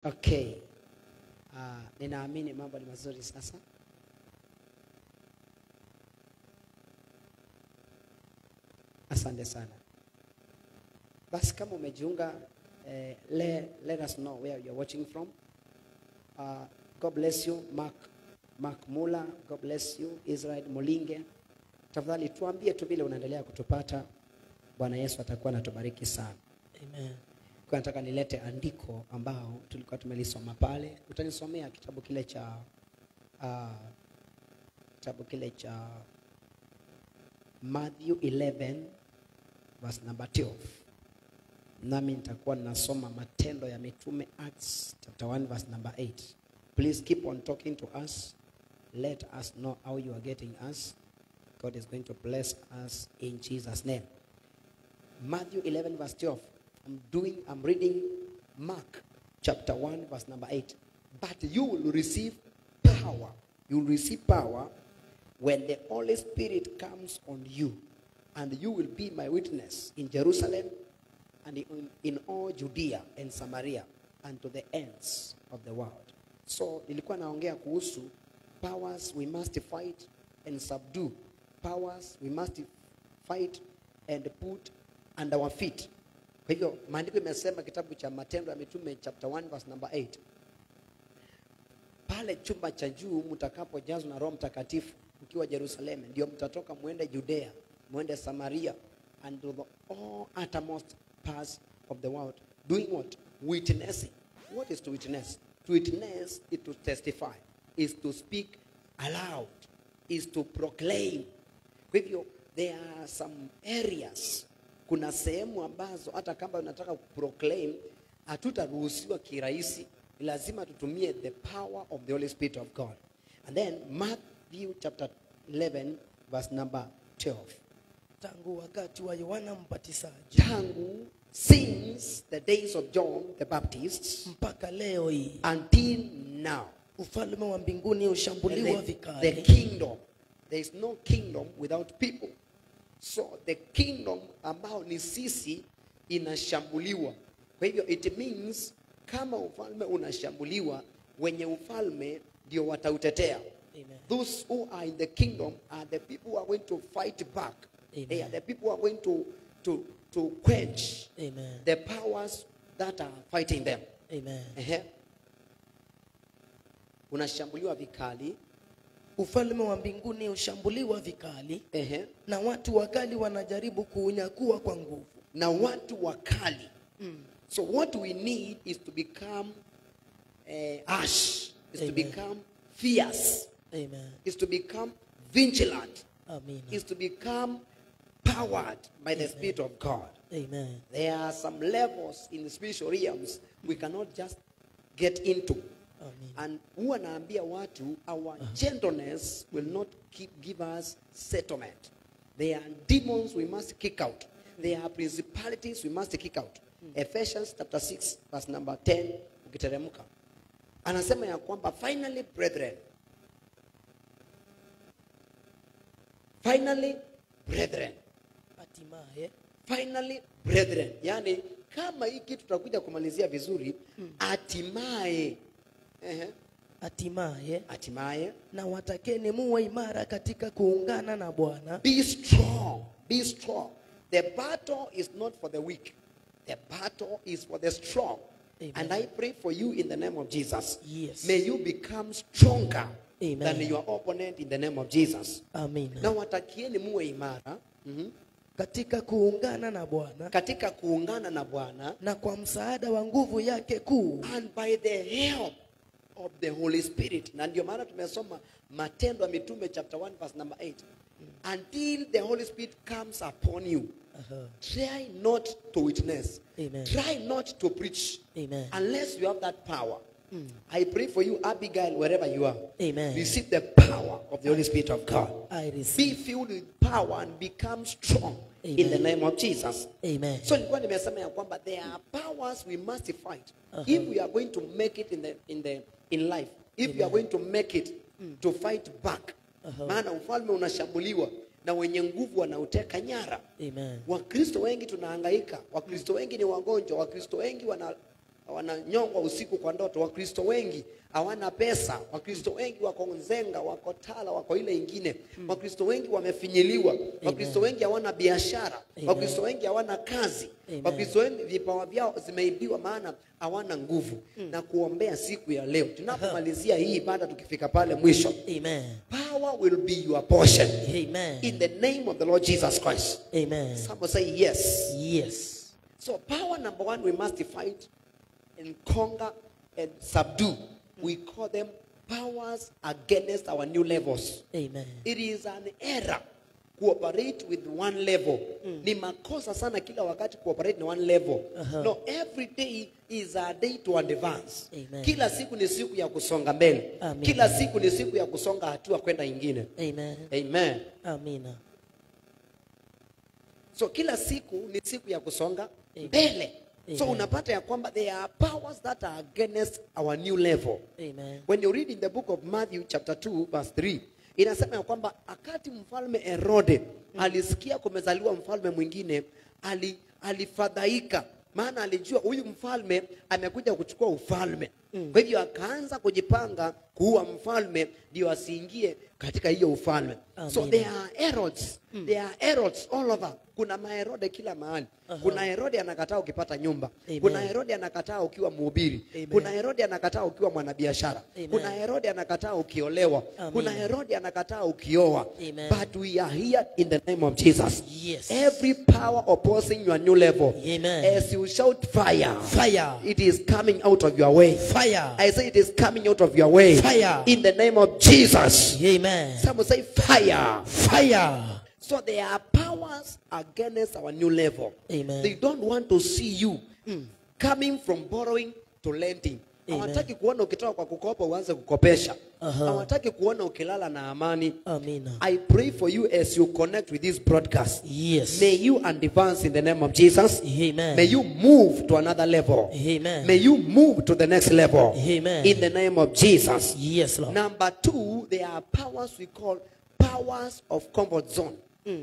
Okay. Uh, ninaamini mambo ni mazuri sasa. Asante sana. Basi kama umejiunga eh, le, let us know where you're watching from. Uh, God bless you Mark, Mark Mula, God bless you Israel Mulinge. Tafadhali tuambie tu vile unaendelea kutupata. Bwana Yesu atakuwa anatubariki sana. Amen. Kwa nataka nilete andiko ambao tulikuwa tumelisoma pale. Utanisomea kitabu kile cha uh, kitabu kile cha Matthew 11 verse number 12. Nami nitakuwa ninasoma Matendo ya Mitume Acts chapter 1 verse number 8. Please keep on talking to us. Let us know how you are getting us. God is going to bless us in Jesus name. Matthew 11 verse 12. I'm doing, I'm reading Mark chapter 1 verse number 8. But you will receive power. You will receive power when the Holy Spirit comes on you. And you will be my witness in Jerusalem and in, in all Judea and Samaria and to the ends of the world. So nilikuwa naongea kuhusu powers we must fight and subdue. Powers we must fight and put under our feet. Kwa hivyo maandiko imesema kitabu cha Matendo ya Mitume chapter 1 verse number 8, pale chumba cha juu mtakapojazwa na Roho Mtakatifu mkiwa Yerusalemu, ndio mtatoka mwende Judea, mwende Samaria and to the all uttermost parts of the world doing what? Witnessing. What is to witness? To witness is to testify, is to speak aloud, is to proclaim. Kwa hivyo there are some areas kuna sehemu ambazo hata kama unataka kuproclaim hatutaruhusiwa kirahisi Ni lazima tutumie the power of the holy spirit of god and then matthew chapter 11 verse number 12 Tangu wakati wa Yohana Mbatizaji tangu since the days of john the baptist mpaka leo hii until now ufalme wa mbinguni hushambuliwa the, the vikali. kingdom there is no kingdom without people so the kingdom ambao ni sisi inashambuliwa kwa hivyo it means kama ufalme unashambuliwa wenye ufalme ndio watautetea Amen. those who are in the kingdom are the people who are going to fight back Amen. they are the people who are going to to to quench Amen. the powers that are fighting them Amen. Ehe. unashambuliwa vikali Ufalme wa mbinguni hushambuliwa vikali Ehe. na watu wakali wanajaribu kuunyakua kwa nguvu. na watu wakali so what we need is to become uh, ash is to Amen. become fierce Amen. is to become vigilant Amina. is to become powered by the spirit of god Amen. there are some levels in the spiritual realms we cannot just get into Amina. and huwa naambia watu our gentleness will not keep, give us settlement there are demons we must kick out there are principalities we must kick out ephesians chapter 6 verse number 10 ukiteremka anasema ya kwamba finally brethren finally brethren Hatimaye finally brethren yani kama hii kitu tutakuja kumalizia vizuri hatimaye ehe, hatimaye hatimaye na watakeni muwe imara katika kuungana na Bwana be strong be strong the battle is not for the weak the battle is for the strong Amen. and i pray for you in the name of jesus Yes. may you become stronger Amen. than your opponent in the name of jesus na amina watakieni muwe imara mhm, katika kuungana na Bwana katika kuungana na bwana na kwa msaada wa nguvu yake kuu and by the help of the holy spirit na ndio maana tumesoma matendo ya mitume chapter 1 verse number 8 until the holy spirit comes upon you Aha. try not to witness Amen. try not to preach Amen. unless you have that power i pray for you abigail wherever you are Amen. receive the power of the holy spirit of god I receive. be filled with power and become strong in the Amen. name of jesus Amen. so nilikuwa nimesema ya kwamba there are powers we must fight Uh-huh. if we are going to make it in the in the in life if we are going to make it to fight back Uh-huh. maana ufalme unashambuliwa na wenye nguvu wanauteka nyara Amen. wakristo wengi tunahangaika wakristo wengi ni wagonjwa wakristo wengi wana wananyongwa usiku kwa ndoto wakristo wengi hawana pesa wakristo wengi wako nzenga wako tala wako ile ingine wakristo wengi wamefinyiliwa wakristo wengi hawana biashara Amen. wakristo wengi hawana kazi Amen. wakristo wengi vipawa vyao zimeibiwa maana hawana nguvu na kuombea siku ya leo tunapomalizia hii ibada tukifika pale mwisho Amen. power will be your portion Amen. in the name of the lord jesus christ Amen. Someone say yes. Yes. So power number one, we must fight and conquer and subdue. We call them powers against our new levels. Amen. It is an error cooperate with one level. Ni makosa sana kila wakati cooperate na one level. Aha. No, every day is a day to advance. Amen. Kila siku ni siku ya kusonga mbele. Amen. Kila siku ni siku ya kusonga hatua kwenda ingine. Amen. Amen. Amina. So kila siku ni siku ya kusonga Amen. mbele. So Amen. unapata ya kwamba there are powers that are against our new level. Amen. When you read in the book of Matthew chapter 2 verse 3 inasema ya kwamba akati mfalme Herode alisikia kumezaliwa mfalme mwingine ali, alifadhaika maana alijua huyu mfalme amekuja kuchukua ufalme. Kwa hivyo akaanza kujipanga kuua mfalme ndio asiingie katika hiyo ufalme. So Amen. there are Herods. There are Herods all over. Kuna maherode kila mahali. Kuna Herode anakataa ukipata nyumba. Amen. Kuna Herode anakataa ukiwa mhubiri. Amen. Kuna Herode anakataa ukiwa mwanabiashara. Amen. Kuna Herode anakataa ukiolewa. Amen. Kuna Herode anakataa ukioa. Amen. But we are here in the name of Jesus. Yes. Every power opposing your new level. Amen. As you shout fire. Fire. It is coming out of your way. Fire. I say it is coming out of your way. Fire. In the name of Jesus. Amen. Someone say fire. Fire. So there are powers against our new level. Amen. They don't want to see you coming from borrowing to lending. Amen. Hawataki kuona ukitoka kwa kukopa uanze kukopesha. Aha. Hawataki kuona ukilala na amani. Amina. I pray for you as you connect with this broadcast. Yes. May you advance in the name of Jesus. Amen. May you move to another level. Amen. May you move to the next level. Amen. In the name of Jesus. Yes, Lord. Number two, there are powers we call powers of comfort zone.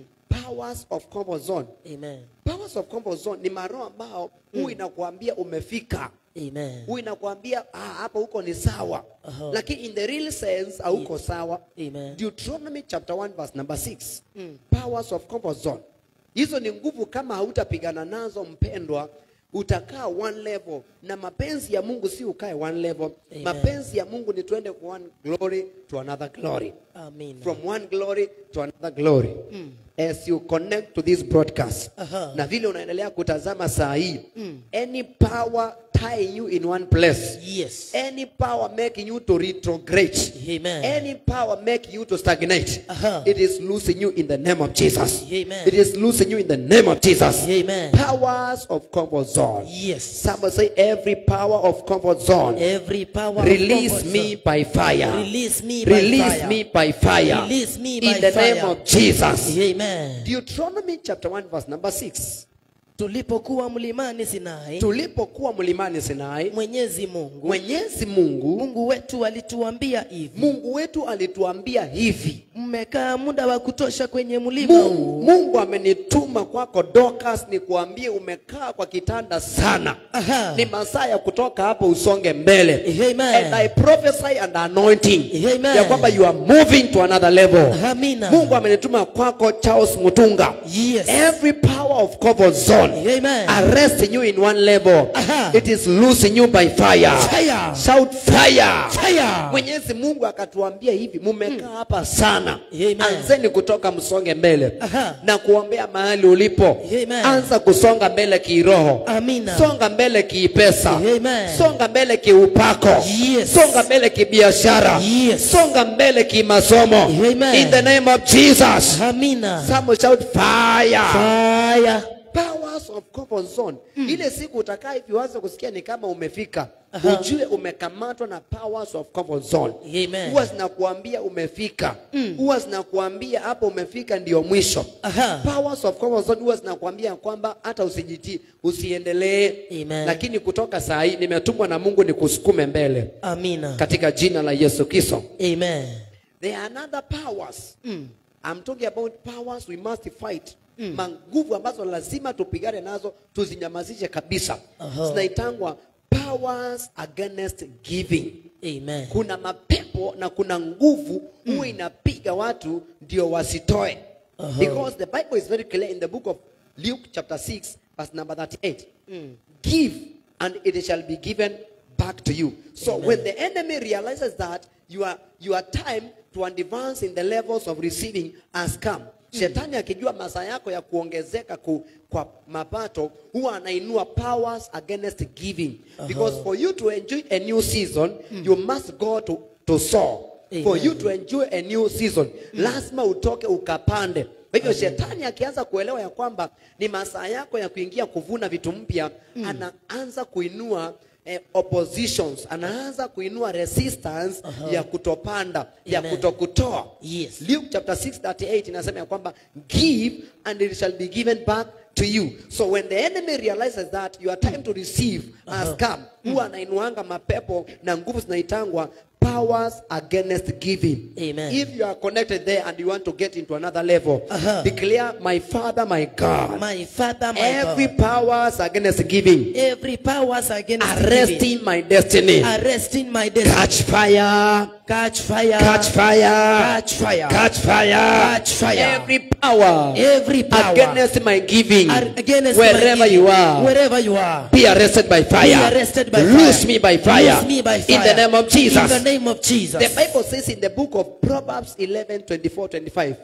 Powers of comfort zone. Amen. Powers of comfort zone ni maroho ambao huu inakuambia umefika. Amen. Huu inakuambia ah, hapa huko ni sawa. Aha. Lakini in the real sense hauko sawa. Amen. Deuteronomy chapter 1 verse number 6. Powers of comfort zone. Hizo ni nguvu kama hautapigana nazo mpendwa, utakaa one level na mapenzi ya Mungu si ukae one level. Amen. Mapenzi ya Mungu ni tuende kwa one glory to another glory. Amina. From one glory to another glory. As you connect to this broadcast. Aha. Na vile unaendelea kutazama saa hii. Any power tying you in one place. Yes. Any power making you to retrograde. Amen. Any power making you to stagnate. Aha. It is losing you in the name of Jesus. Amen. It is losing you in the name of Jesus. Amen. Powers of comfort zone. Yes. Somebody say every power of comfort zone. Every power of Release comfort me zone. by fire. Release me by Release fire. me by fire. Release me in by the fire. name of Jesus. Amen. Deuteronomy chapter 1 verse number 6. Tulipokuwa mlimani Sinai, Tulipokuwa mlimani Sinai, Mwenyezi Mungu, Mwenyezi Mungu Mungu wetu alituambia hivi, Mungu wetu alituambia hivi. mmekaa muda wa kutosha kwenye mlima Mungu, huu. Mungu amenituma kwako Dorcas nikuambie umekaa kwa kitanda sana. Aha. Ni masaa ya kutoka hapo usonge mbele. Amen. And I prophesy and anointing Amen. ya kwamba you are moving to another level. Amina. Mungu amenituma kwako Charles Mutunga. Yes. Every power of comfort zone Amen. arresting you in one level. Aha. It is losing you by fire. Fire. Shout fire. Fire. Mwenyezi Mungu akatuambia hivi, mumekaa hapa sana. Amen. Anzeni kutoka msonge mbele Aha. na kuombea mahali ulipo. Amen. Anza kusonga mbele kiroho. Amina. Songa mbele kiipesa. Amen. Songa mbele kiupako. Yes. Songa mbele kibiashara. Yes. Songa mbele kimasomo. Amen. In the name of Jesus. Amina. Someone shout fire. Fire. Powers of comfort zone. Ile siku utakaa hivi uanze kusikia ni kama umefika. Aha. Ujue umekamatwa na powers of comfort zone. Amen. Huwa zinakuambia umefika. Huwa zinakuambia hapo umefika ndio mwisho. Aha. Powers of comfort zone huwa zinakuambia kwamba hata usijitii, usiendelee. Amen. Lakini kutoka saa hii nimetumwa na Mungu nikusukume mbele Amina. katika jina la Yesu Kristo. Amen. There are another powers. I'm talking about powers we must fight. Manguvu ambazo lazima tupigane nazo tuzinyamazishe kabisa. Aha. Zinaitangwa powers against giving Amen. kuna mapepo na kuna nguvu huwa inapiga watu ndio wasitoe Uh-huh. because the bible is very clear in the book of luke chapter 6 verse number 38 give and it shall be given back to you so Amen. when the enemy realizes that your, your time to advance in the levels of receiving has come shetani akijua masaa yako ya kuongezeka ku, kwa mapato huwa anainua powers against giving because for you to enjoy a new season you must go to, to sow for Amen. you to enjoy a new season lazima utoke ukapande kwa hivyo shetani akianza kuelewa ya kwamba ni masaa yako ya kuingia kuvuna vitu mpya anaanza kuinua eh, oppositions anaanza kuinua resistance ya kutopanda ya Amen. kutokutoa Yes. Luke chapter 6:38 inasema ya kwamba give and it shall be given back to you. So when the enemy realizes that your time to receive has come, huwa anainuanga mapepo na nguvu zinaitangwa powers against giving. Amen. If you are connected there and you want to get into another level, Uh-huh. declare my father, my God. My Father, my Every God. powers against giving, Every powers against giving, arresting my destiny. arresting my destiny. Catch fire. Catch fire. Catch fire. Catch fire. Catch fire. Catch fire. Every power Every power against my giving, ar- against wherever my you giving, are, wherever you are. be arrested by fire. Be arrested by Loose fire. me by fire. Loose me by In the fire. name of Jesus. In the name of Jesus. The Bible says in the book of Proverbs 11 24 25,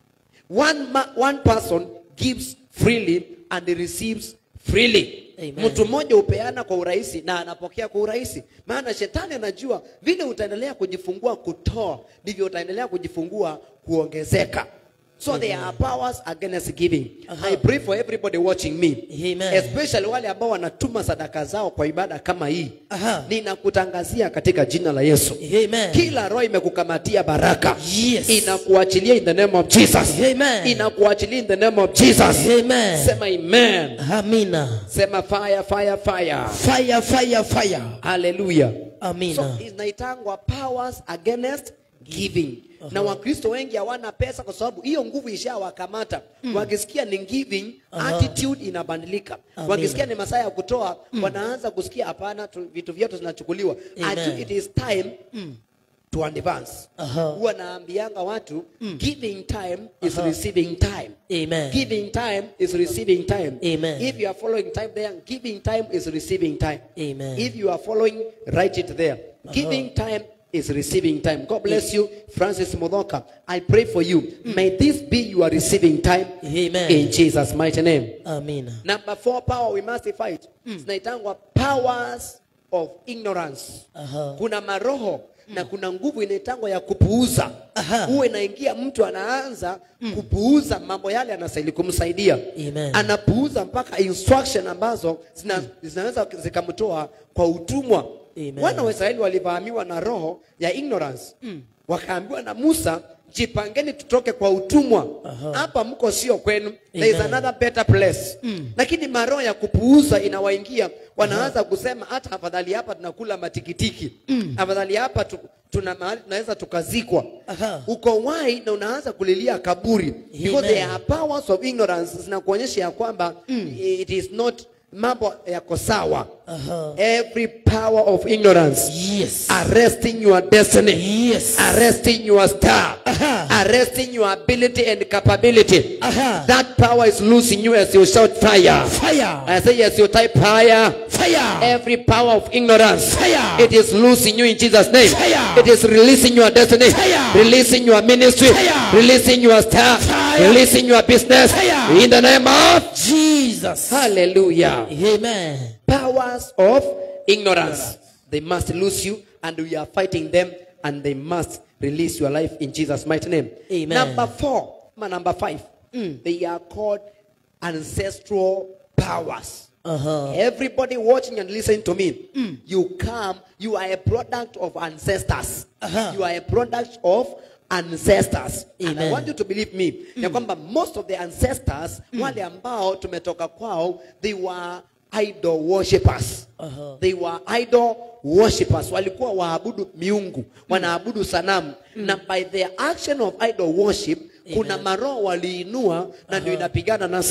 one, ma- one person gives freely and he receives freely. Amen. Mtu mmoja hupeana kwa urahisi na anapokea kwa urahisi, maana shetani anajua vile utaendelea kujifungua kutoa, ndivyo utaendelea kujifungua kuongezeka. So there are powers against giving. I pray for everybody watching me, Amen. especially wale ambao wanatuma sadaka zao kwa ibada kama hii. Aha. Ninakutangazia katika jina la Yesu Amen. kila roho imekukamatia baraka Yes. inakuachilia in the name of jesus Amen. inakuachilia in the name of jesus Amen. sema amen Amina. sema fire fire fire Fire, fire, fire. haleluya Amina. so inaitangwa powers against giving na wakristo wengi hawana pesa kwa sababu hiyo nguvu ishawakamata wakisikia ni giving attitude inabadilika Amina. wakisikia ni masaa ya kutoa wanaanza kusikia hapana tu- vitu vyetu zinachukuliwa Amen. Aju- it is time to advance Aha. huwa naambianga watu giving time is receiving time Amen. giving time is receiving time Amen. if you are following time there giving time is receiving time Amen. if you are following write it there giving time is receiving time god bless you francis modoka i pray for you may this be your receiving time Amen. in jesus mighty name Amina. number four power we must fight zinaitangwa powers of ignorance Aha. kuna maroho na kuna nguvu inaitangwa ya kupuuza Aha. huwa inaingia mtu anaanza kupuuza mambo yale anastahili kumsaidia Amen. anapuuza mpaka instruction ambazo zina, zinaweza zikamtoa kwa utumwa Amen. wana wa israeli walivamiwa na roho ya ignorance wakaambiwa na musa jipangeni tutoke kwa utumwa hapa mko sio kwenu there is Amen. another better place lakini maroho ya kupuuza inawaingia wanaanza kusema hata afadhali hapa tunakula matikitiki afadhali hapa tu, tuna mahali tunaweza tukazikwa Aha. uko wai na unaanza kulilia kaburi because Amen. there are powers of ignorance zinakuonyesha ya kwamba it is not mambo yako sawa Aha. every power of ignorance Yes. arresting your destiny Yes. arresting your star Aha. arresting your ability and capability Aha. that power is losing you as you shout fire Fire. I say as you type fire Fire. every power of ignorance Fire. it is losing you in Jesus name Fire. it is releasing your destiny Fire. releasing your ministry Fire. releasing your star Fire. releasing your business Fire. in the name of Jesus. hallelujah Amen. powers of ignorance. They must lose you, and we are fighting them, and they must release your life in Jesus' mighty name. Amen. Number four, ma- number five, they are called ancestral powers. Uh-huh. Everybody watching and listening to me, you come, you are a product of ancestors. Uh-huh. You are a product of ancestors. And I Amen. want you to believe me, ya kwamba most of the ancestors, wale ambao tumetoka kwao, they were idol worshippers. Uh-huh. They were idol worshippers. Walikuwa waabudu miungu, wanaabudu sanamu. Na by the action of idol worship, kuna maroho waliinua na ndio inapigana na sisi.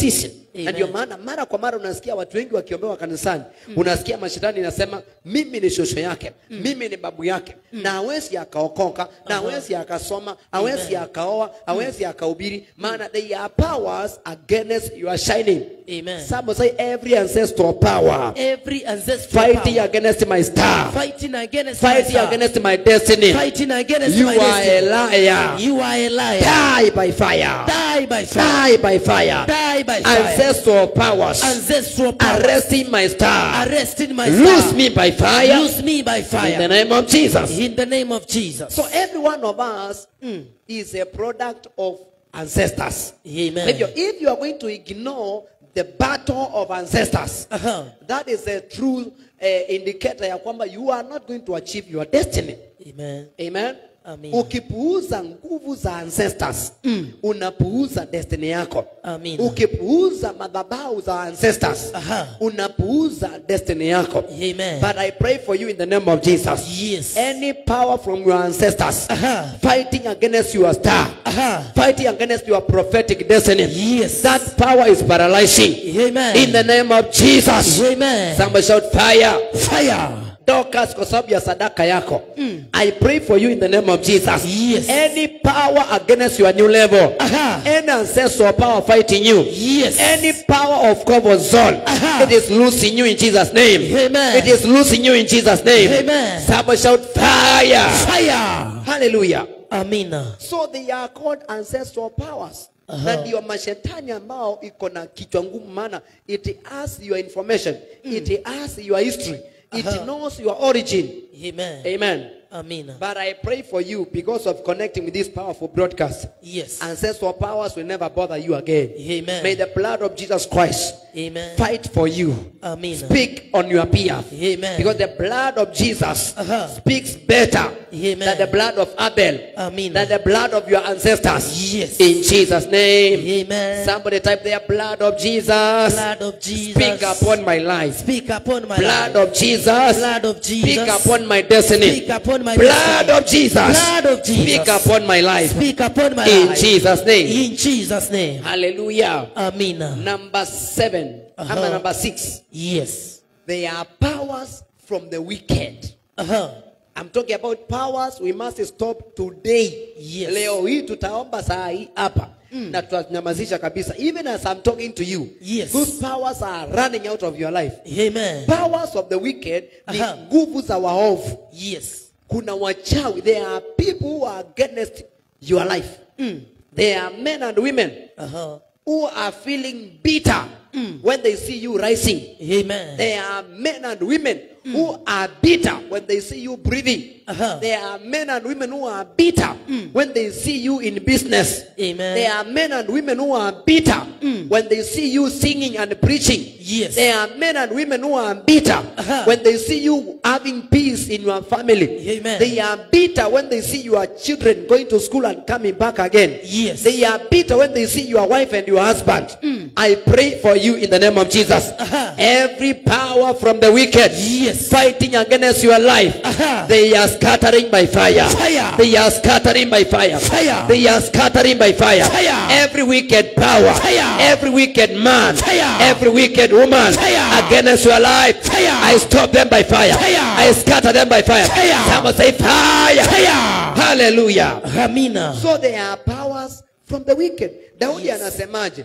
na Amen. ndio maana mara kwa mara unasikia watu wengi wakiombewa kanisani unasikia mashetani inasema mimi ni shosho yake mimi ni babu yake na hawezi akaokoka na hawezi akasoma hawezi akaoa hawezi akahubiri maana they are powers against your shining Amen. some say every ancestral power Every ancestral fighting power, against my star fighting against my fighting star, against my destiny fighting against you my are a destiny. liar You are a liar. die by fire Die by fire. die by fire Die by fire. ancestral powers Ancestral power. arresting my star Arresting my lose star. me by fire Lose me by in the fire. name of Jesus. In the name of Jesus. So every one of us is a product of ancestors. Amen. If you, if you are going to ignore the battle of ancestors, Uh-huh. that is a true uh, indicator ya kwamba you are not going to achieve your destiny. Amen. Amen. Amen. Ukipuuza nguvu za ancestors, unapuuza destiny yako. Amen. Ukipuuza madhabahu za ancestors, Aha. unapuuza destiny yako. Amen. But I pray for you in the name of Jesus. Yes. Any power from your ancestors Aha. fighting against your star, Aha. fighting against your prophetic destiny, Yes. that power is paralyzing. Amen. In the name of Jesus. Amen. Somebody shout fire. Fire. Dorcas kwa sababu ya sadaka yako. I pray for you in the name of Jesus. Yes. Any power against your new level. Aha. Any ancestral power fighting you. Yes. Any power of comfort zone. Aha. It is losing you in Jesus' name. Amen. It is losing you in Jesus' name. Amen. Somebody shout fire. Fire. Hallelujah. Amina. So they are called ancestral powers. Na ndio mashetani ambao iko na kichwa ngumu maana it has your information. It has your history. It Aha. knows your origin. Amen. Amen. Amina. But I pray for you because of connecting with this powerful broadcast. Yes. Ancestral powers will never bother you again. Amen. May the blood of Jesus Christ Amen. fight for you. Amen. Speak on your behalf. Amen. Because the blood of Jesus Uh-huh. speaks better Amen. than the blood of Abel, Amen. than the blood of your ancestors. Yes. In Jesus' name. Amen. Somebody type there, blood of Jesus. Blood of Jesus. Speak upon my life. Speak upon my Blood life. of Jesus. Blood of Jesus. Speak upon my destiny. Speak upon my Blood destiny. of Jesus. Blood of Jesus. Speak upon my life. Speak upon my In life. Jesus' name. In Jesus' name. Hallelujah. Amina. Number seven. Uh-huh. Ama number six. Yes. They are powers from the wicked. Uh-huh. I'm talking about powers we must stop today. Yes. Leo hii tutaomba saa hii hapa. Na tutanyamazisha kabisa. Even as I'm talking to you. Yes. Those powers are running out of your life. Amen. Powers of the wicked ni Aha. nguvu za waovu. Yes. kuna wachawi there are people who are against your life there are men and women Uh-huh. who are feeling bitter when they see you rising Amen. there are men and women who are bitter when they see you breathing Uh-huh. there are men and women who are bitter when they see you in business Amen. there are men and women who are bitter when they see you singing and preaching Yes. there are men and women who are bitter Uh-huh. when they see you having peace in your family Amen. they are bitter when they see your children going to school and coming back again Yes. they are bitter when they see your wife and your husband i pray for you in the name of jesus Uh-huh. every power from the wicked Yes. fighting against your life Uh-huh. they are scattering by fire. Fire. they are scattering by fire Fire. they are scattering by fire Fire. every wicked power Fire. every wicked man Fire. every wicked woman Fire. against your life Fire. i stop them by fire Fire. i scatter them by fire Fire. someone say fire Fire. hallelujah Amina. so there are powers from the wicked daudi Yes. anasemaje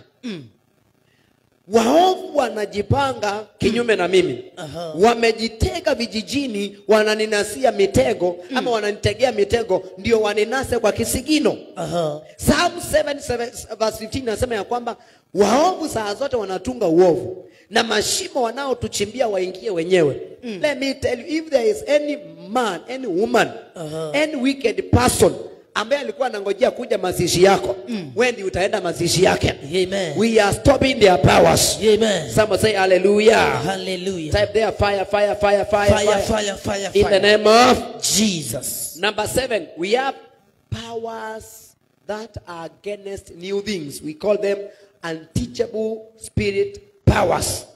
waovu wanajipanga kinyume na mimi Aha. wamejitega vijijini wananinasia mitego ama wananitegea mitego ndio waninase kwa kisigino Uh-huh. Psalm 7, 7 verse 15 nasema ya kwamba waovu saa zote wanatunga uovu na mashimo wanaotuchimbia waingie wenyewe let me tell you if there is any man any woman Uh-huh. any wicked person ambaye alikuwa anangojea kuja mazishi yako wewe ndio utaenda mazishi yake Amen. we are stopping their powers Amen. someone say hallelujah Hallelujah. type there fire fire fire fire Fire, fire, fire, in the fire. name of Jesus. Number seven, we have powers that are against new things. We call them unteachable spirit powers.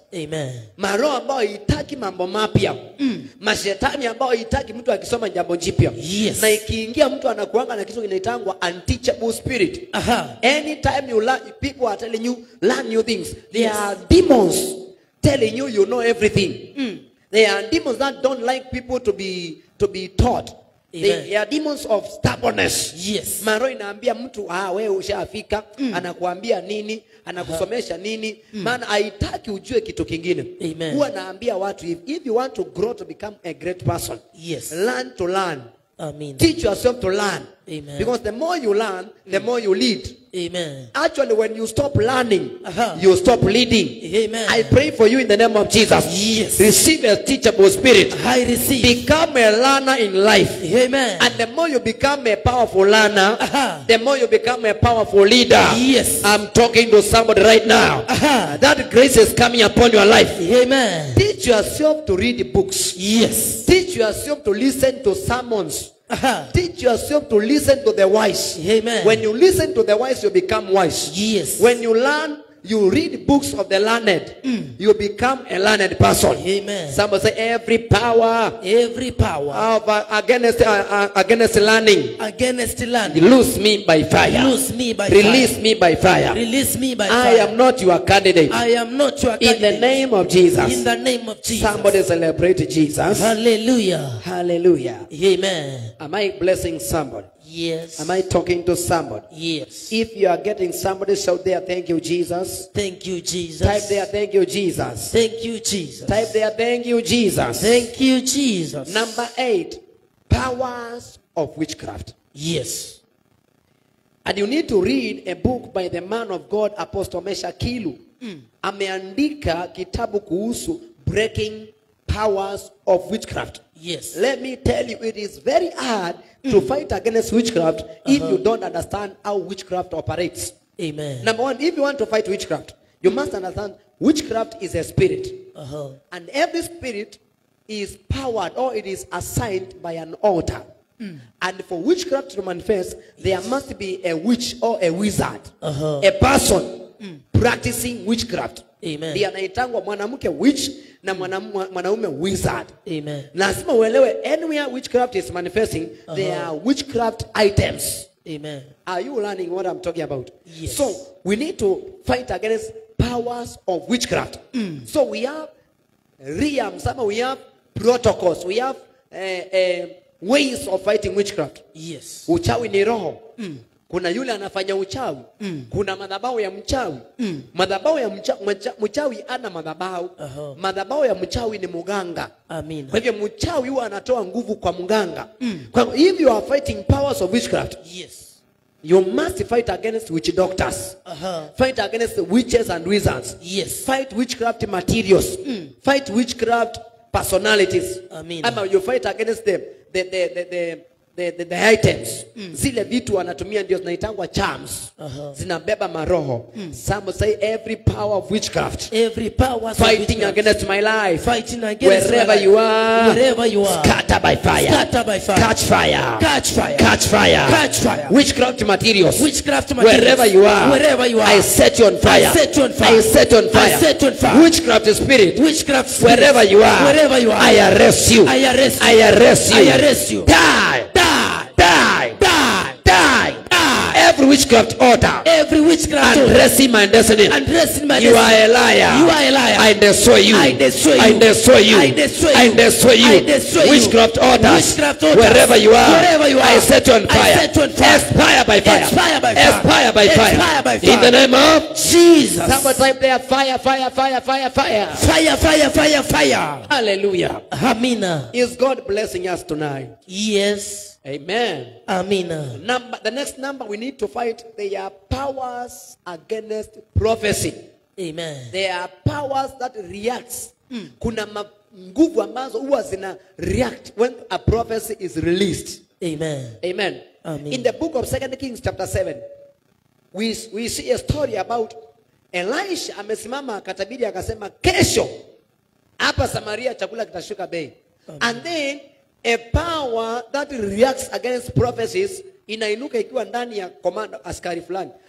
Amen. maroho ambayo haitaki mambo mapya mm. mashetani ambayo haitaki mtu akisoma jambo jipya Yes. na ikiingia mtu anakuanga na kitu kinaitangwa unteachable spirit Aha. anytime you learn people are telling you learn new things there Yes. are demons telling you you know everything there are demons that don't like people to be to be taught Amen. they are demons of stubbornness Yes. maro inaambia mtu ah, wewe ushafika anakuambia nini anakusomesha nini maana haitaki ujue kitu kingine Amen. huwa naambia watu if, if you want to grow to become a great person Yes. learn to learn Amen. teach yourself to learn Amen. because the more you learn the more you lead Amen. actually when you stop learning Aha. you stop leading Amen. i pray for you in the name of jesus Yes. receive a teachable spirit I receive. become a learner in life Amen. and the more you become a powerful learner, Aha. the more you become a powerful leader. Yes. I'm talking to somebody right now. Aha. That grace is coming upon your life. Amen. Teach yourself to read books. Yes. Teach yourself to listen to sermons. Aha. Teach yourself to listen to the wise. Amen. When you listen to the wise, you become wise. Yes. When you learn, you read books of the learned, you become a learned person. Amen. Somebody say, every power Every power of uh, against uh, uh, against learning against land, Lose me by fire. Loose me by Release fire. me by fire. release me by I fire. am not your candidate. I am not your In the candidate. name of In Jesus. the name of Jesus. Somebody celebrate Jesus. Hallelujah. Hallelujah. Amen. Am I blessing somebody? Yes. Am I talking to somebody? Yes. If you are getting somebody, shout there, thank you, Jesus. Thank you, Jesus. Type there, thank you, Jesus. Thank you, Jesus. Type there, thank you, Jesus. Thank you, Jesus. Number eight, powers of witchcraft. Yes. And you need to read a book by the man of God Apostle Mesha Kilu. Ameandika kitabu kuhusu breaking powers of witchcraft. Yes. Let me tell you, it is very hard to fight against witchcraft if you don't understand how witchcraft operates. Amen. Number one, if you want to fight witchcraft, you must understand witchcraft is a spirit. Uh-huh. And every spirit is powered or it is assigned by an altar. And for witchcraft to manifest, there must be a witch or a wizard, Uh-huh. a person practicing witchcraft. Amen. Ndiye anaitangwa mwanamke witch na mwanam- mwanaume wizard. Amen. Lazima uelewe anywhere witchcraft is manifesting, there are witchcraft items. Amen. Are you learning what I'm talking about? Yes. So we need to fight against powers of witchcraft. So we have realms, some we have protocols, we have uh, uh, ways of fighting witchcraft. Yes. Uchawi ni roho. Kuna yule anafanya uchawi. Kuna madhabahu ya mchawi. Madhabahu ya mcha, mcha, mchawi ana madhabahu. Aha. Madhabahu ya mchawi ni muganga. Amina. Kwa hivyo mchawi huwa anatoa nguvu kwa mganga. Kwa hivyo if you are fighting powers of witchcraft, Yes. you must fight against witch doctors. Uh-huh. Fight against the witches and wizards. Yes. Fight witchcraft materials. Fight witchcraft personalities. Amen. Ama you fight against the the the the, the The, the, the items zile vitu wanatumia ndio zinaitangwa charms Aha. zinabeba maroho some say every power of witchcraft Every power fighting against my life fighting against wherever my life. you are Wherever you are. scatter by fire Scatter by fire. catch fire Catch fire. catch fire Catch fire. witchcraft materials Witchcraft materials. wherever you are Wherever you are. I set you on fire I set you on fire. I set you on fire I set you on fire. witchcraft spirit Witchcraft spirits. wherever you are Wherever you are. I arrest you I arrest you. I arrest you I arrest you. die Die. die Die. die Die. every witchcraft order Every witchcraft. undressing my destiny Undressing my you are destiny. a liar You are a liar. I destroy you I destroy you. I destroy you I destroy I you. destroy you I destroy you. witchcraft orders Witchcraft orders. wherever you are Wherever you I are. set you on I fire set you on fire. expire by fire Expire by fire. expire by fire Expire by fire. in the name of Jesus. somebody type there fire fire fire fire fire Fire, fire, fire, fire. hallelujah Amina. is God blessing us tonight Yes. amen Amina. number the next number we need to fight they are powers against prophecy Amen. there are powers that reacts kuna ma- nguvu ambazo huwa zina react when a prophecy is released Amen. amen Amen. in the book of second kings chapter 7 we, we see a story about elisha amesimama akatabiri akasema kesho hapa samaria chakula kitashuka bei and then a power that reacts against prophecies inainuka ikiwa ndani ya komanda askari fulani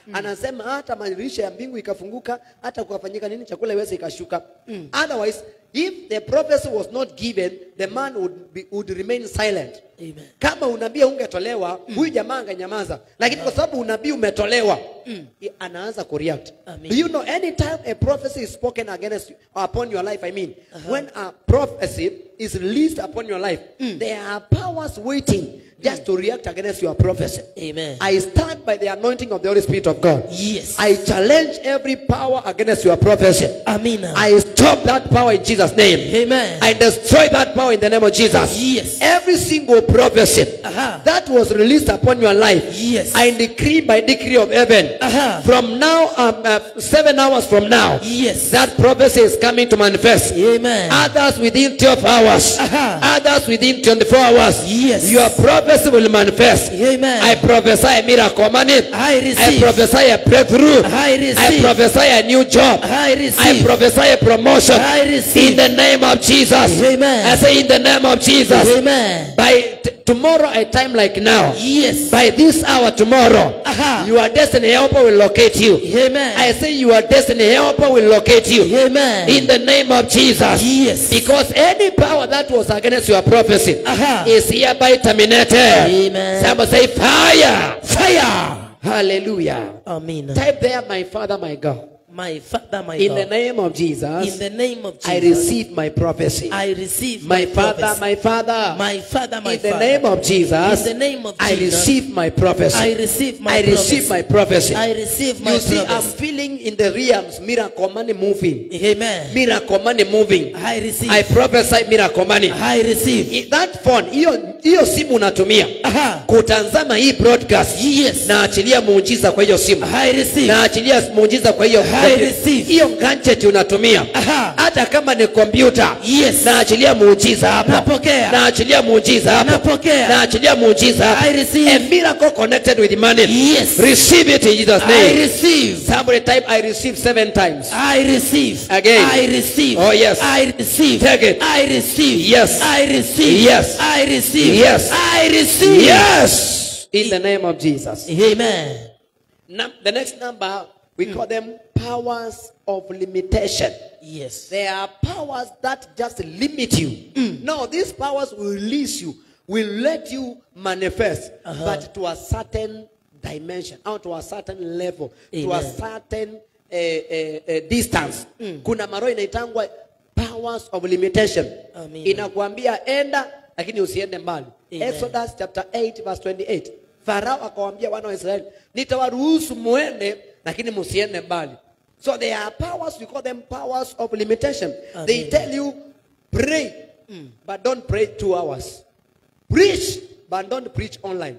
anasema hata madirisha ya mbingu ikafunguka hata kukafanyika nini chakula iweze ikashuka otherwise if the prophecy was not given the man would, be, would remain silent Amen. kama unabii ungetolewa huyu jamaa angenyamaza lakini kwa sababu unabii umetolewa i- anaanza kureact Amen. do you know anytime a prophecy is spoken against you, upon your life i mean when a prophecy is released upon your life there are powers waiting just to react against your prophecy Amen. i stand by the anointing of the holy spirit of god Yes. i challenge every power against your prophecy Amina. i stop that power in jesus name Amen. I destroy that power in the name of Jesus. Yes. Every single prophecy Aha. that was released upon your life, Yes. I decree by decree of heaven. Aha. From now, um, uh, seven hours from now, Yes. that prophecy is coming to manifest. Amen. Others within 12 hours, Aha. others within 24 hours. Yes. Your prophecy will manifest. Amen. I prophesy a miracle money. I I receive. prophesy a breakthrough. I I receive. prophesy a new job. I I receive. prophesy a promotion. I receive. In the name of Jesus. Amen. I say in the name of Jesus. Amen. By t- tomorrow at time like now. Yes. By this hour tomorrow. Aha. Your destiny helper will locate you. Amen. I say your destiny helper will locate you. Amen. In the name of Jesus. Yes. Because any power that was against your prophecy Aha. is hereby terminated. Amen. Somebody say fire. Fire. Hallelujah. Amina. Type there, my Father, my God. My Father, my In the God. name of Jesus, In the name of Jesus. I receive my prophecy. I receive my Father, prophecy. my Father. my Father, my in the Father. name of Jesus, In the name of I Jesus. receive my prophecy. I receive my I receive prophecy. my prophecy. I receive my you see, I'm prophecy. feeling in the realms miracle money moving. Amen. Miracle money moving. I receive. I prophesy miracle money. I receive. I- That phone, hiyo hiyo simu unatumia Aha. kutanzama hii broadcast, Yes. naachilia muujiza kwa hiyo simu. I receive. naachilia muujiza kwa hiyo I receive. hiyo gadget unatumia Aha. hata kama ni kompyuta Yes. naachilia muujiza hapo Napokea. naachilia muujiza hapo Napokea. naachilia muujiza hapo I receive. a miracle connected with money Yes. receive it in Jesus I name receive. somebody type I receive seven times I receive. Again. I receive. Oh, yes. I receive. Take it. I receive. Yes. I receive. Yes. I receive. Yes. I receive. yes in the name of Jesus Amen. Num- the next number we call them powers of limitation Yes. There are powers that just limit you. No, these powers will release you, will let you manifest, Uh-huh. but to a certain dimension, or to a certain level, to a Amen. certain uh, uh, uh, distance. Kuna maroho inaitangwa powers of limitation. Amen. Inakuambia enda, lakini usiende mbali. Amen. Exodus chapter 8 verse 28. Farao akawaambia wana wa Israeli, nitawaruhusu muende, lakini musiende mbali. So there are powers, we call them powers of limitation. They Amen. tell you, pray, but don't pray two hours. Preach, but don't preach online.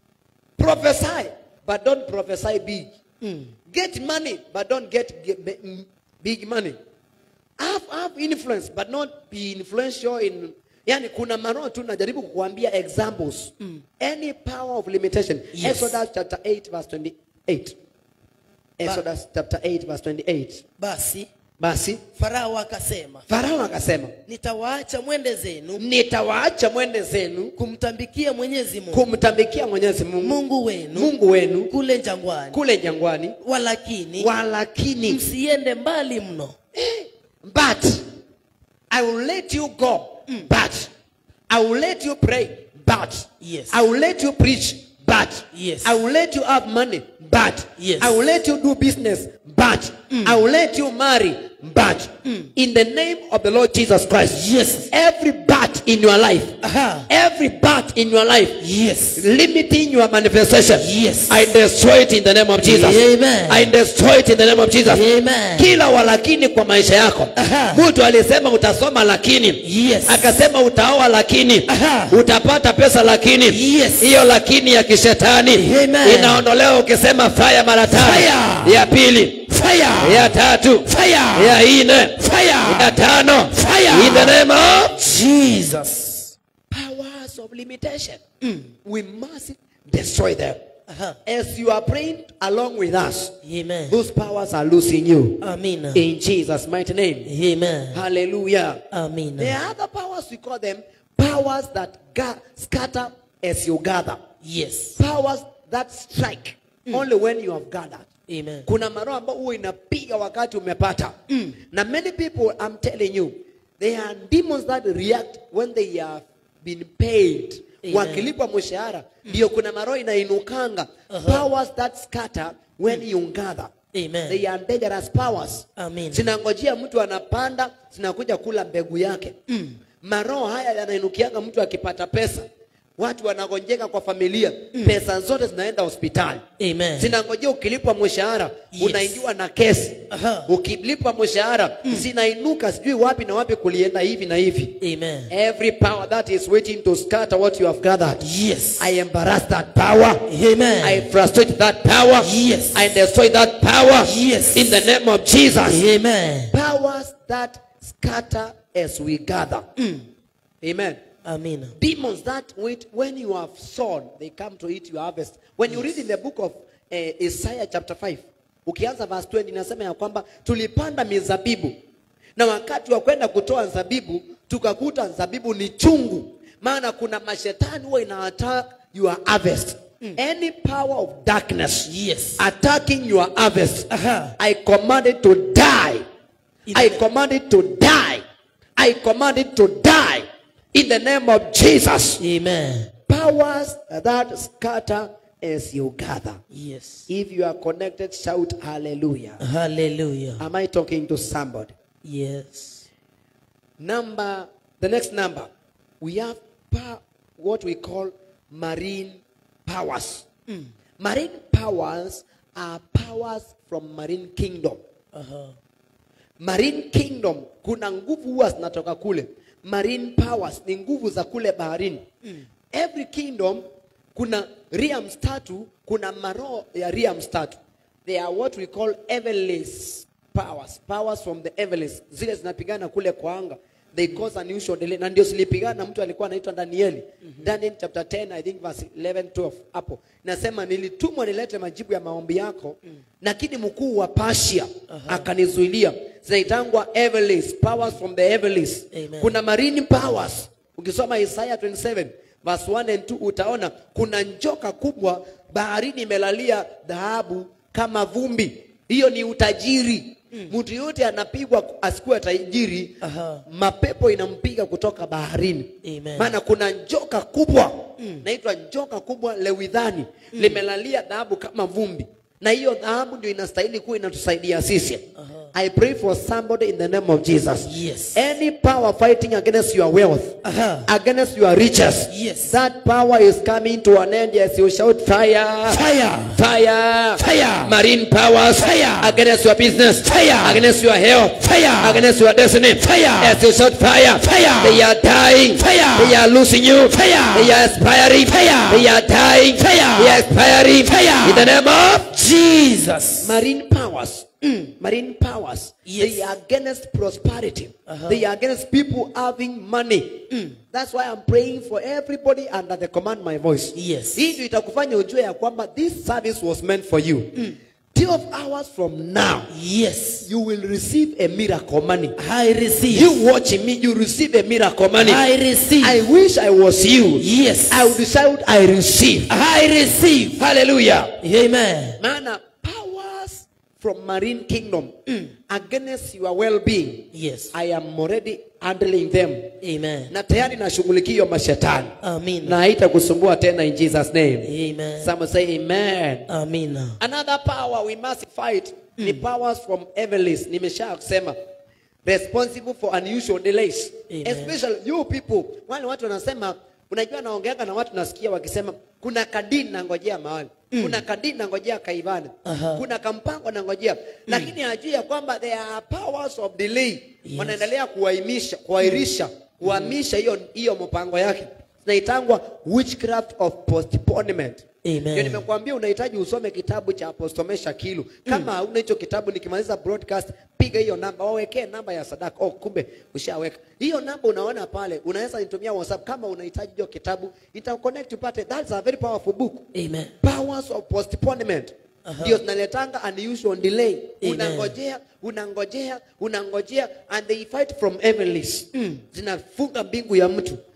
Prophesy, but don't prophesy big. Get money, but don't get, get b- mm, big money. Have, have influence, but not be influential in yani kuna maroho tu najaribu kukuambia examples any power of limitation Yes. exodus chapter 8 verse 28 exodus chapter 8 verse 28 Basi basi Farao akasema, farao akasema nitawaacha mwende zenu nitawaacha mwende zenu kumtambikia Mwenyezi Mungu kumtambikia mwenyezi mungu Mungu wenu mungu wenu kule jangwani, kule jangwani walakini walakini msiende mbali mno. but i will let you go but i will let you pray but Yes. i will let you preach but Yes. i will let you have money but Yes. i will let you do business but i will let you marry but in the name of the lord jesus christ Yes. every but in your life Aha. every but in your life Yes. limiting your manifestation Yes. i destroy it in the name of jesus Amen. i destroy it in the name of jesus Amen. kila walakini kwa maisha yako Aha. mtu alisema utasoma lakini Yes. akasema utaoa lakini Aha. utapata pesa lakini Yes. hiyo lakini ya kishetani Amen. inaondolewa ukisema faya mara tano Fire. ya pili Fire. ya tatu Fire. ya nne Fire. ya tano Fire. in the name of Jesus. powers of limitation we must destroy them Aha. as you are praying along with us Amen. those powers are losing you Amina. in jesus mighty name Amen. hallelujah Amina. There are other powers, we call them powers that ga- scatter as you gather. Yes. Powers that strike only when you have gathered Amen. kuna maroho ambao huwa inapiga wakati umepata na many people i'm telling you they are demons that react when they have been paid Amen. wakilipwa mshahara ndio kuna maroho inainukanga powers that scatter when you gather Amen. they are dangerous powers Amen. zinangojea mtu anapanda zinakuja kula mbegu yake maroho haya yanainukianga mtu akipata pesa watu wanagonjeka kwa familia pesa zote zinaenda hospitali Amen. zinangojea ukilipwa mshahara Yes. unaingiwa na kesi Aha. ukilipwa mshahara zinainuka sijui wapi na wapi kulienda hivi na hivi Amen. every power that is waiting to scatter what you have gathered Yes. i embarrass that power Amen. i frustrate that power Yes. i destroy that power Yes. in the name of jesus Amen. powers that scatter as we gather amen Amina. demons that wait when you have sown they come to eat your harvest when you read in the book of uh, isaiah chapter 5 ukianza verse 20 inasema ya kwamba tulipanda mizabibu na wakati wa kwenda kutoa zabibu tukakuta zabibu ni chungu maana kuna mashetani huwa ina attack your harvest any power of darkness Yes. attacking your harvest Aha. i command it to die In i the- command it to die i command it to die in the name of jesus Amen. powers that scatter as you gather Yes. if you are connected shout hallelujah Hallelujah. am i talking to somebody Yes. number the next number we have pa- what we call marine powers marine powers are powers from marine kingdom Uh-huh. marine kingdom kuna nguvu huwa zinatoka kule marine powers ni nguvu za kule baharini every kingdom kuna realms tatu kuna maroho ya realms tatu they are what we call heavenlies powers powers from the heavenlies zile zinapigana kule kwa anga they cause unusual delay na ndio zilipigana mtu alikuwa anaitwa danieli daniel chapter 10 i think verse 11 12 hapo nasema nilitumwa nilete majibu ya maombi yako lakini mkuu wa pasia akanizuilia zinaitangwa heavenlies powers from the heavenlies Amen. kuna marine powers ukisoma isaya 27 verse 1 and 2 utaona kuna njoka kubwa baharini imelalia dhahabu kama vumbi hiyo ni utajiri mtu yote anapigwa asikuwa tajiri Aha. mapepo inampiga kutoka baharini Amen. maana kuna njoka kubwa naitwa njoka kubwa lewidhani limelalia dhahabu kama vumbi na hiyo dhahabu ndio inastahili kuwa inatusaidia sisi i pray for somebody in the name of jesus Yes. any power fighting against your wealth Aha. against your riches Yes. that power is coming to an end as you shout fire Fire. fire Fire. marine powers Fire. against your business Fire. against your health Fire. against your destiny Fire. as you shout fire Fire. they are dying Fire. they are losing you Fire. they are expiring Fire. they are dying Fire. they are expiring Fire. in the name of Jesus. marine powers marine powers Yes. they are against prosperity Uh-huh. they are against people having money that's why i'm praying for everybody under the command my voice Yes. hii ndio itakufanya ujue ya kwamba this service was meant for you 12 hours from now Yes. you will receive a miracle money I receive. you watching me you receive a miracle money I receive. i wish i was you Yes. i would shout i receive I receive. hallelujah Amen. maana powers from marine kingdom against your well-being Yes. i am already handling them Amen. na tayari nashughulikia hiyo mashetani Amen. na haitakusumbua tena in jesus name Amen. some say amen Amina. another power we must fight ni powers from heavenlies nimesha kusema responsible for unusual delays Amen. especially you people wale watu wanasema unajua naongeanga na watu nasikia wakisema kuna kadini nangojea mahali kuna kadini nangojea kaivana Aha. kuna kampango nangojea lakini hajui ya kwamba there are powers of delay Yes. wanaendelea kuaimisha kuairisha kuhamisha hiyo hiyo mpango yake zinaitangwa witchcraft of postponement Amen. ndio nimekuambia unahitaji usome kitabu cha Apostle Mesha Kilu. Kama hauna hicho kitabu, nikimaliza broadcast, piga hiyo namba, wawekee namba ya sadaka. Oh, kumbe ushaweka hiyo namba, unaona pale, unaweza nitumia WhatsApp kama unahitaji hiyo kitabu, nitakuconnect upate. That's a very powerful book. Amen. Powers of postponement ndio zinaletanga unusual delay. Amen. Unangojea, unangojea, unangojea and they fight from heavenlies. Zinafunga mbingu ya mtu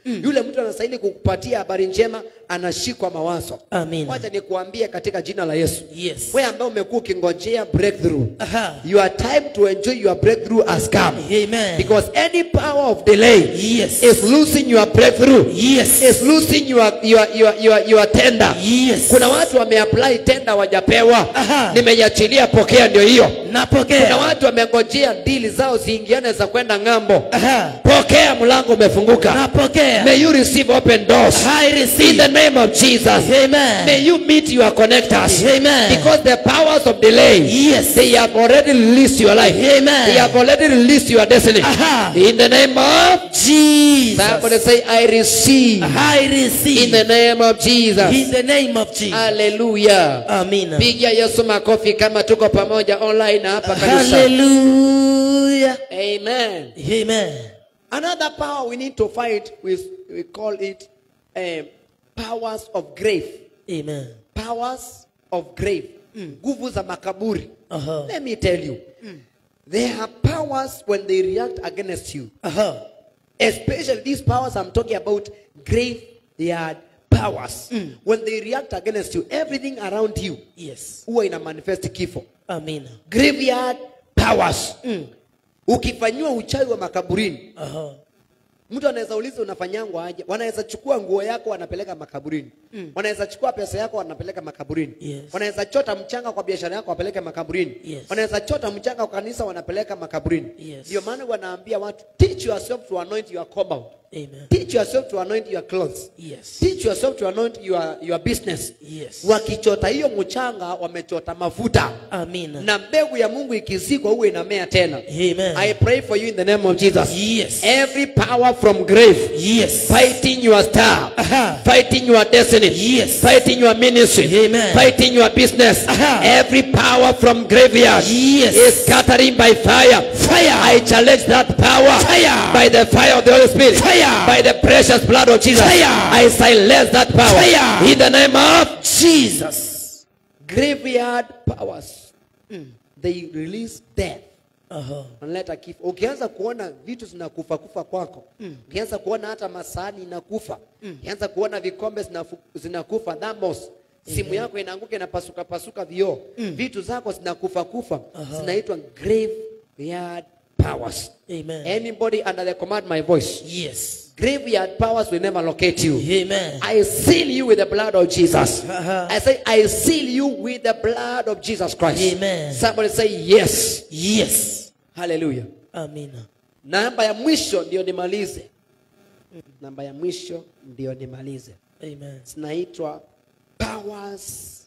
yule mtu anastahili kukupatia habari njema anashikwa mawazo Amina. wacha nikuambie katika jina la yesu Yes. wewe ambaye umekuwa ukingojea breakthrough Aha. your time to enjoy your breakthrough has come Amen. because any power of delay Yes. is losing your breakthrough Yes. is losing your, your, your, your, your tender Yes. kuna watu wameapply tenda wajapewa Aha. nimeiachilia pokea ndio hiyo kuna Napokea. watu wamengojea dili zao ziingiane za kwenda ng'ambo Aha. pokea mlango umefunguka Napokea. may you receive open doors I in receive. the name of jesus Amen. may you meet your connectors Amen. because the powers of delay Yes. they have already released your life Amen. they have already released your destiny Aha. in the name of somebody Jesus. say i receive I in receive. the name of jesus In the name of Jesus. haleluya Amina. piga yesu makofi kama tuko pamoja online na hapa kanisa Hallelujah. amen Amen. another power we need to fight with we call it um, powers of grave Amen. powers of grave nguvu za makaburi Uh-huh. let me tell you there are powers when they react against you Uh-huh. especially these powers i'm talking about graveyard powers when they react against you everything around you Yes. huwa ina manifest kifo Amina. graveyard powers ukifanyiwa uchawi wa makaburini Uh-huh. mtu anaweza uliza unafanyangwa aje wanaweza chukua nguo yako wanapeleka makaburini wanaweza chukua pesa yako wanapeleka makaburini Yes. wanaweza chota mchanga kwa biashara yako wapeleke makaburini Yes. wanaweza chota mchanga kwa kanisa wanapeleka makaburini Yes. ndio maana wanaambia watu teach yourself to anoint your compound Amen. teach yourself to anoint your clothes Yes. teach yourself to anoint your, your business Yes. wakichota hiyo mchanga wamechota mafuta Amina. na mbegu ya mungu ikizikwa huwe inamea tena Amen. i pray for you in the name of jesus Yes. every power from grave Yes. fighting your star Aha. fighting your destiny Yes. fighting your ministry Amen. fighting your business Aha. every power from graveyard Yes. is scattering by fire Fire. i challenge that power Fire. by the fire of the holy spirit Fire. by the precious blood of jesus Fire. i silence that power Fire. in the name of Jesus. graveyard powers they release death Uh-huh. wanaleta kifo ukianza kuona vitu zinakufa kufa kwako ukianza kuona hata masahani inakufa ukianza kuona vikombe zinafu- zinakufa dhamos simu yako inaanguka inapasuka pasuka vioo vitu zako zinakufa kufa zinaitwa graveyard powers Amen. anybody under the command my voice Yes. graveyard powers will never locate you Amen. I seal you with the blood of Jesus. Uh-huh. I say, I seal you with the blood of Jesus Christ. Amen. Somebody say yes. Yes. Hallelujah. Amina. Namba ya mwisho ndio nimalize. Namba ya mwisho ndio nimalize. Amen. Zinaitwa powers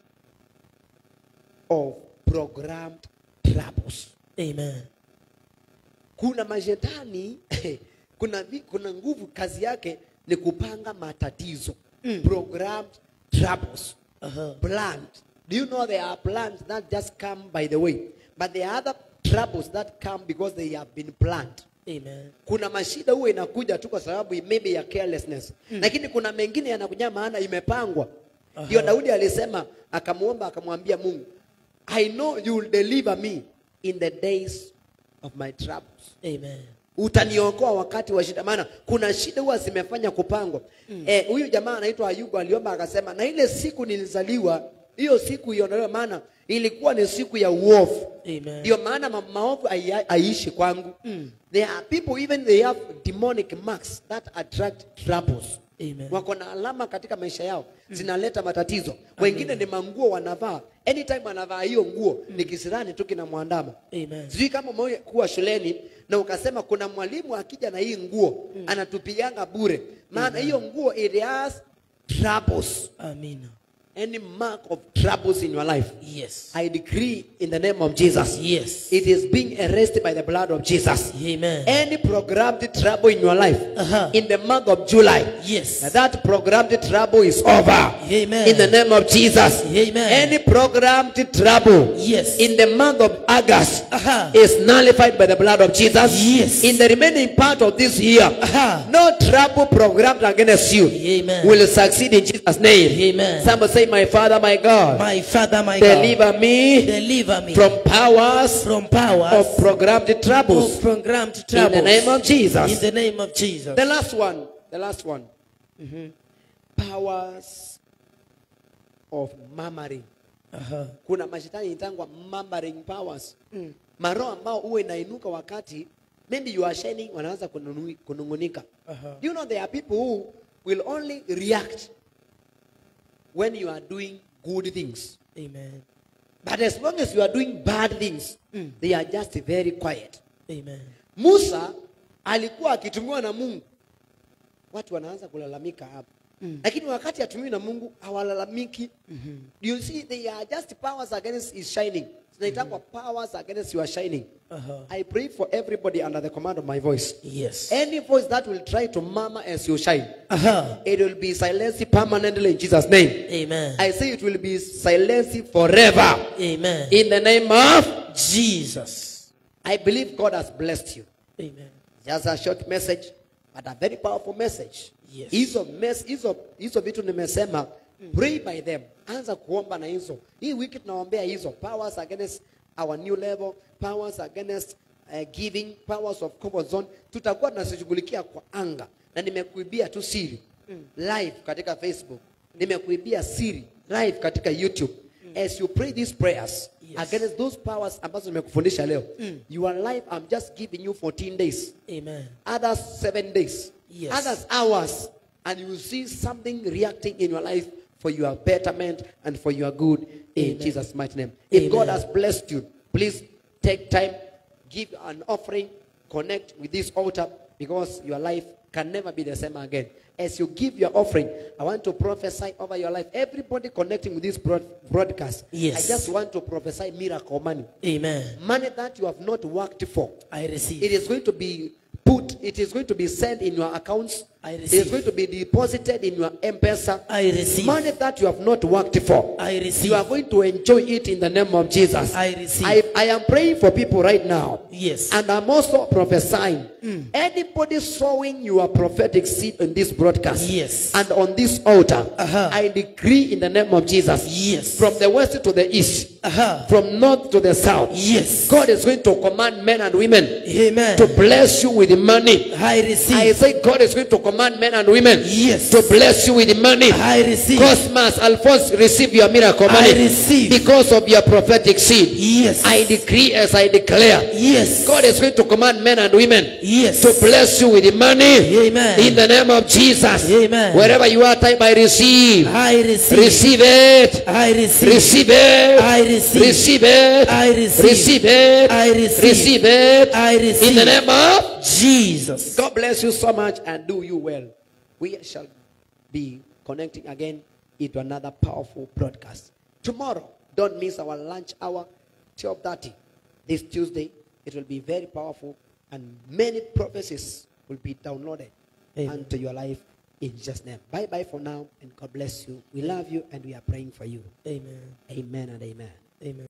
of programmed troubles. Amen. Kuna mashetani kuna, vi- kuna nguvu kazi yake ni kupanga matatizo. Programmed troubles. Uh-huh. planned. Do you know there are plans that just come by the way? But there are other troubles that come because they have been planned. Amen. Kuna mashida huwa inakuja tu kwa sababu maybe ya carelessness. Lakini kuna mengine yanakuja maana imepangwa. Ndio Daudi alisema akamuomba akamwambia Mungu, I know you will deliver me in the days of my troubles Amen. utaniokoa wakati wa shida maana kuna shida huwa zimefanya kupangwa Eh, huyu jamaa anaitwa ayubu aliomba akasema na ile siku nilizaliwa hiyo siku iondolewe maana ilikuwa ni siku ya uovu Amen. ndio maana ma- maovu hai- haiishi kwangu there are people even they have demonic marks that attract troubles Amen. wako na alama katika maisha yao zinaleta matatizo wengine ni manguo wanavaa anytime anavaa hiyo nguo ni kisirani tu kinamwandama Amen. sijui kama umewahi kuwa shuleni na ukasema kuna mwalimu akija na hii nguo anatupianga bure maana hiyo nguo it has troubles Amina. any mark of troubles in your life Yes. i decree in the name of jesus Yes. it is being arrested by the blood of jesus Amen. any programmed trouble in your life Uh-huh. in the month of july Yes. that programmed trouble is over Amen. in the name of jesus Amen. any programmed trouble Yes. in the month of august Uh-huh. is nullified by the blood of jesus Yes. in the remaining part of this year Uh-huh. no trouble programmed against you Amen. will succeed in jesus name Amen. somebody say my father my god My Father, my God, deliver me deliver me from powers from powers of programmed troubles of programmed in troubles. the name of jesus In the name of Jesus. the last one the last one. Mhm. Powers of murmuring. Aha. Kuna mashetani itangwa murmuring powers. Mm. Maroho ambao huwa inainuka wakati maybe you are shining wanaanza kununu- kunungunika. Aha. Do you know there are people who will only react when you are doing good things. Amen. But as long as you are doing bad things, Mm. they are just very quiet. Amen. Musa alikuwa akitumiwa na Mungu, watu wanaanza kulalamika hapa Mm. lakini wakati atumiwi na Mungu hawalalamiki. You see, they are just powers against his shining. Zinaitangwa powers against your shining. Aha. I pray for everybody under the command of my voice. Yes. Any voice that will try to murmur as you shine, Aha. it will be silenced permanently in Jesus' name. Amen. I say it will be silenced forever Amen. in the name of. Jesus. I believe God has blessed you. Amen. Just a short message, but a very powerful message. Yes. Hizo mes, hizo hizo vitu nimesema, pray by them. Anza kuomba na hizo. Hii wiki tunaombea hizo powers against our new level, powers against uh, giving, powers of comfort zone. Tutakuwa tunazishughulikia kwa anga, na nimekuibia tu siri live katika Facebook, nimekuibia siri live katika YouTube. As you pray these prayers Yes. against those powers ambazo nimekufundisha leo, your life I'm just giving you 14 days Amen. others seven days, Yes. others hours, and you will see something reacting in your life for your betterment and for your good in Amen. Jesus' mighty name. If Amen. God has blessed you, please take time, give an offering, connect with this altar because your life can never be the same again. As you give your offering, I want to prophesy over your life. Everybody connecting with this broad- broadcast, Yes. I just want to prophesy miracle money. Amen. Money that you have not worked for. I receive. It is going to be put, it is going to be sent in your accounts. I It is receive. going to be deposited in your M-Pesa. I receive. Money that you have not worked for. I receive. You are going to enjoy it in the name of Jesus. I receive. I, I am praying for people right now. Yes. And I'm also prophesying. Anybody sowing your prophetic seed in this broadcast Yes. and on this altar, Uh-huh. I decree in the name of Jesus. Yes. From the west to the east, Aha. from north to the south, Yes. God is going to command men and women Amen. to bless you with money. I I receive. say God is going to command men and women Yes. to bless you with money. I receive. Cosmas, Alphonse, receive your miracle money I receive. because of your prophetic seed. Yes. I decree as I declare. Yes. God is going to command men and women Yes. to bless you with money Amen. in the name of Jesus. Amen. Wherever you are, type I receive. I receive. Receive it. I receive. Receive it. I receive. Receive it. I receive. Receive it. I receive. Receive it. I receive. In the name of Jesus. God bless you so much and do you well. We shall be connecting again into another powerful broadcast. Tomorrow, don't miss our lunch hour, 12.30. This Tuesday, it will be very powerful and many prophecies will be downloaded Amen. unto your life in Jesus' name. Bye-bye for now and God bless you. We love you and we are praying for you. Amen. Amen and amen. Amen.